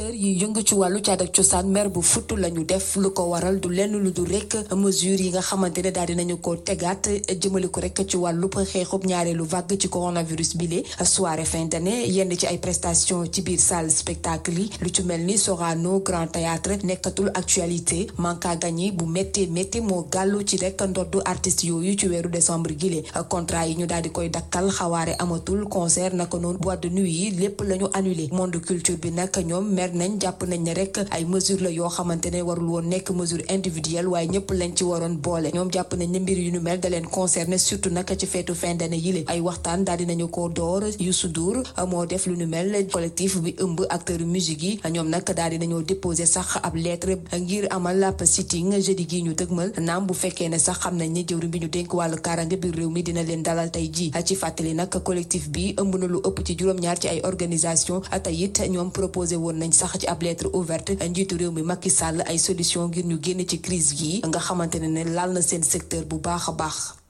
acteur yi yëngu ci wàllu caada ak cosaan mer bu futt la ñu def lu ko waral du lenn lu du rek mesure yi nga xamante ne daal dinañu ko tegaat jëmale ko rek ci wàllu xeexub ñaareelu vague ci coronavirus bi le soirée fin d'année yenn ci ay prestations ci biir salle spectacle yi lu ci mel ni Sorano Grand Théâtre nekkatul actualité manque à gagner bu métti métti moo gàllu ci rek ndoddu artistes yooyu ci weeru décembre gile contrat yi ñu daal di koy dakkal xawaare amatul concert naka noonu boîte de nuit yi lépp la ñu annulé monde culture bi nag ñoom mer nañ jàpp nañ ne rek ay mesure la yoo xamante ne warul woon nekk mesure individuelle waaye ñëpp lañ ci waroon boole ñoom jàpp nañ ne mbir yu ñu mel da leen concerné surtout nag ci feetu fin d'année yile ay waxtaan daal dinañu ko door Youssou Ndour moo def lu ñu mel collectif bi ëmb acteur musique yi ñoom nag daal dinañoo déposé sax ab lettre ngir amal ab sitting jeudi gi ñu dëgmal naam bu fekkee ne sax xam nañ ne jëwriñ bi ñu dénk wàllu kaaraange biir réew mi dina leen dalal tey ji ci fàttali nag collectif bi ëmb na lu ëpp ci juróom-ñaar ci ay organisation tey it ñoom proposé woon nañ sax ci ab lettre ouverte njiitu réew mi Macky Sall ay solution ngir ñu génn ci crise gi nga xamante ne ne laal na seen secteur bu baax a baax